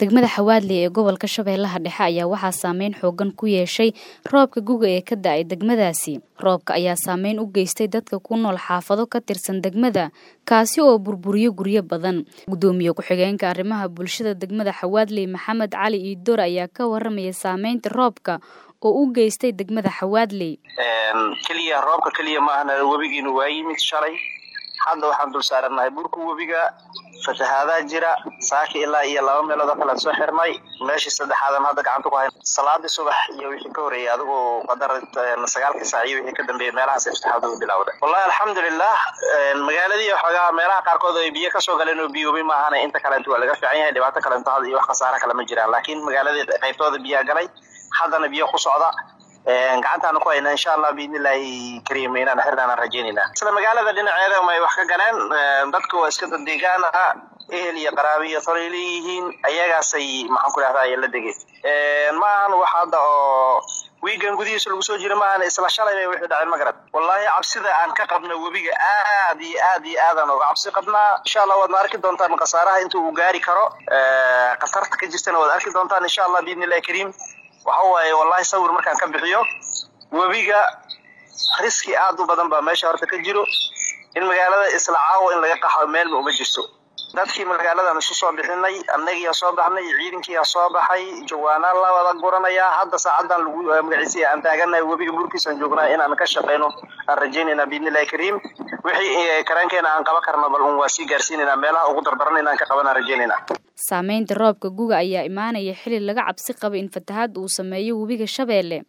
degmada xawaadley ee gobolka shabeellaha dhexe ayaa waxaa saameyn xoogan ku yeeshay roobka guga ee ka da-ay degmadaasi roobka ayaa saameyn u geystay dadka ku nool xaafado ka tirsan degmada kaasi oo burburiyo guryo badan gudoomiye ku-xigeenka arrimaha bulshada degmada xawaadley maxamed cali iidoor ayaa ka waramaya saameynta roobka oo u geystay degmada xawaadley keliya roobka keliya maahana webigiina waa yimid shalay hadda waxaan dul saaranahay burka webiga fatahaadaha jira saaki ilaa iyo laba meelood oo kale soo xirnay meeshii saddexaadan hadda gacanta ku hay salaadii subax iyo wixii ka horeeyay adigoo qadar sagaalkii saac iyo wixii ka dambeeyay meelahaas fatahaadu bilowda wallahi alxamdulilah magaaladii waxoogaa meelaha qaarkood ay biyo kasoo galeen oo biyoobi maahana inta kalenta waa laga fiican yahay dhibaato kalento had iyo wax khasaare kale ma jiraan laakiin magaaladii qaybtooda biyaa galay haddana biyo ku socda gacantaana ku hayna insha allah biidnillahi kariim inaan xirnaanaan rajeynayna isla magaalada dhinaceeda may wax ka galeen dadku waa iska dadeegaan ah ehel iyo qaraabi iyo tolay leeyihiin ayagaasay maxaan ku dhahdaa ay la degeen ma ahan wax hadda oo wiigan gudihiisa lagu soo jira maahan isla shalay bay wixii dhaceen magarad wallaahi cabsida aan ka qabno webiga aad iyo aad iyo aadaan uga cabsi qabnaa insha allah waadna arki doontaan khasaaraha inta uu gaari karo khatarta ka jirtana waad arki doontaan insha allah biidnillahi kariim waxa waaye wallahi sawir markaan ka bixiyo webiga riski aad u badan baa meesha horta ka jiro in magaalada isla caawo in laga qaxo meelma uma jirto dadkii magaaladan isu soo bixinay annagiiyaa soo baxnay ciidankiiyaa soo baxay jawaanaan la wada guranayaa hadda saacadan lagu magaciisa aan taaganahay webiga burkiisaan joognaa inaan ka shaqeyno aan rajeynayna biidnillahi kariim wixii kareenkeena aan qaban karno bal un waa sii gaarsiinayna meelaha ugu dardaran inaan ka qaban aan rajeynayna saameynta roobka guga ayaa imaanaya xili laga cabsi qaba in fatahaad uu sameeyo webiga shabeelle